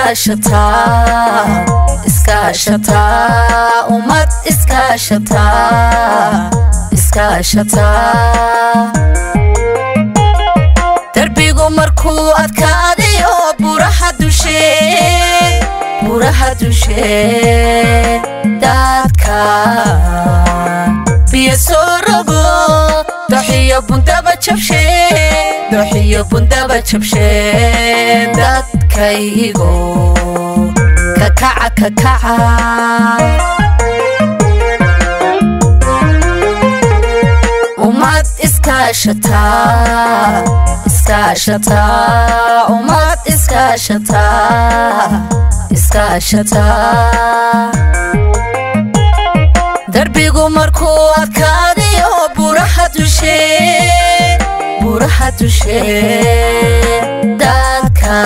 iskaashataa iskaashataa ummad iskaashataa iskaashataa darbigu markuu adkaadayo buraha dushee buraha dushee daadka biyo soo rogo doxiyo bundaba jabshee doxiyo bundaba jabshee dadkaygo kakaca kakaca ummad iskaashataa iskaashataa ummad iskaashataa iskaashataa darbigu markuu adkaadayo buraha dushee buraha dushee daadka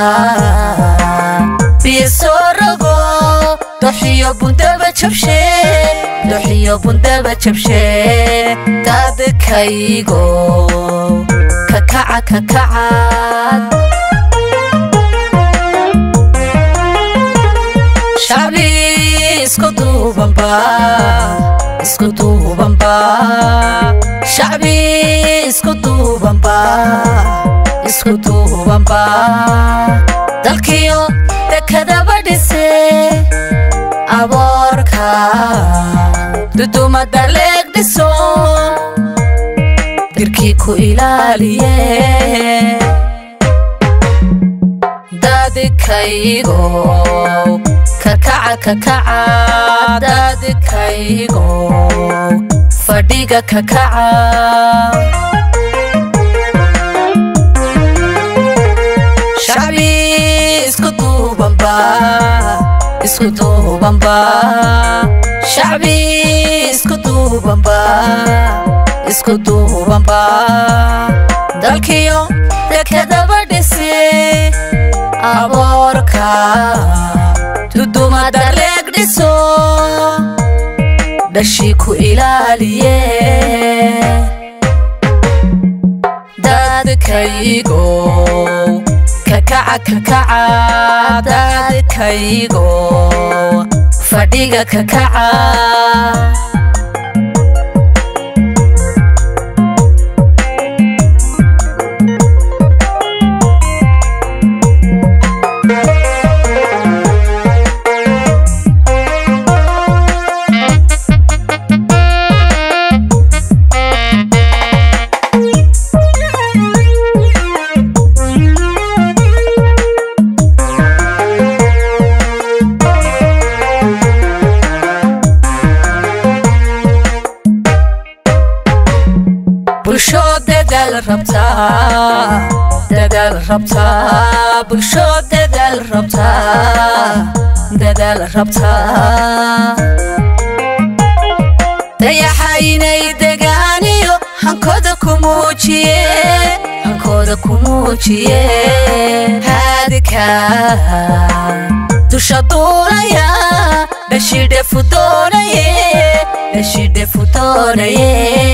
biyo soo rogo doxiyo bundaba jabshee doxiyo bundaba jabshee dadkaygo kakaca kakacad shacbi isku duubanba isku duubanba shacbi isku duubanba isku duubanba dalkiyo dekadaba dhise aboorka dudumada leeg dhiso dirkii ku ilaaliye dadkaygo kakaca kakaca dadkaygo fadhiga kakaca shacbi isku duubanba isku duubanba shacbi isku duubanba isku duubanba dalkiyo dekadaba dhise aboorka dudumada leeg dhiso dhashii ku ilaaliye dadkaygo kakaca kakaca dadkaygo fadhiga kakaca bulsho dadaal rabtaa dadaal rabtaa bulsho dadaal rabtaa dadaal rabtaa dayaxa inay degaaniyo hankooda ku muujiye hankooda ku muujiye haadika dusha duulaya dhashidhefu doonaye dhashidhefu doonaye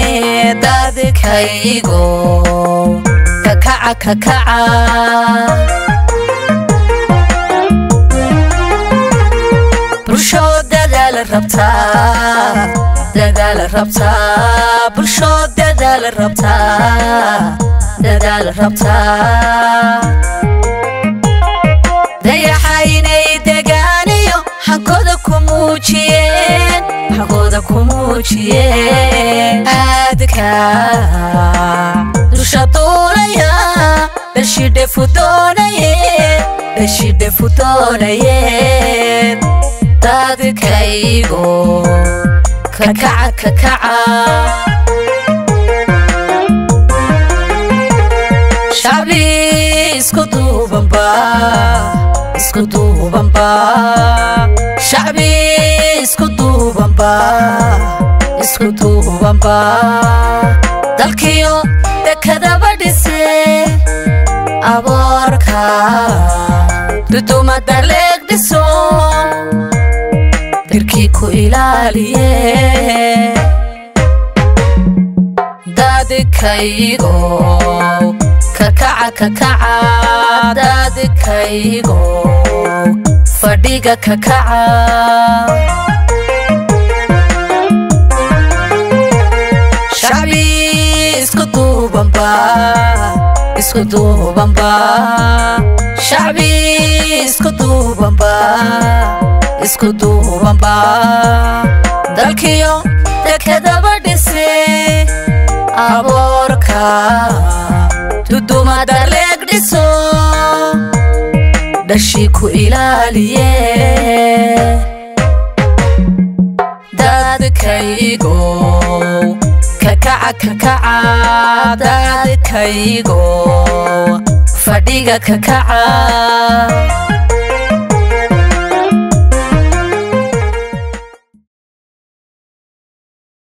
dadkaygo kakaca kakaca bulsho dadaal rabtaa dadaal rabtaa bulsho dadaal rabtaa dadaal rabtaa dayaxa inay degaaniyo hankooda ku muujiyeen hankooda ku muujiyeen aadka dusha duulaya dhashidhefu doonaye dhashidhefu doonaye dadkaygo kakaca kakaca shacbi isku duubanba isku duubanba shacbi isku duubanba isku duubanba dalkiyo dekadaba dhise aboorka dudumada leeg dhiso dirkii ku ilaaliye dadkaygo kakaca kakaca dadkaygo fadhiga ka kaca shacbi isku duubanba isku duubanba shacbi isku duubanba isku duubanba dalkiyo dekedaba dhise aboorka dudumada leeg dhiso dhashii ku ilaaliye dadkaygo kakaca kakaca dadkaygo fadhiga kakaca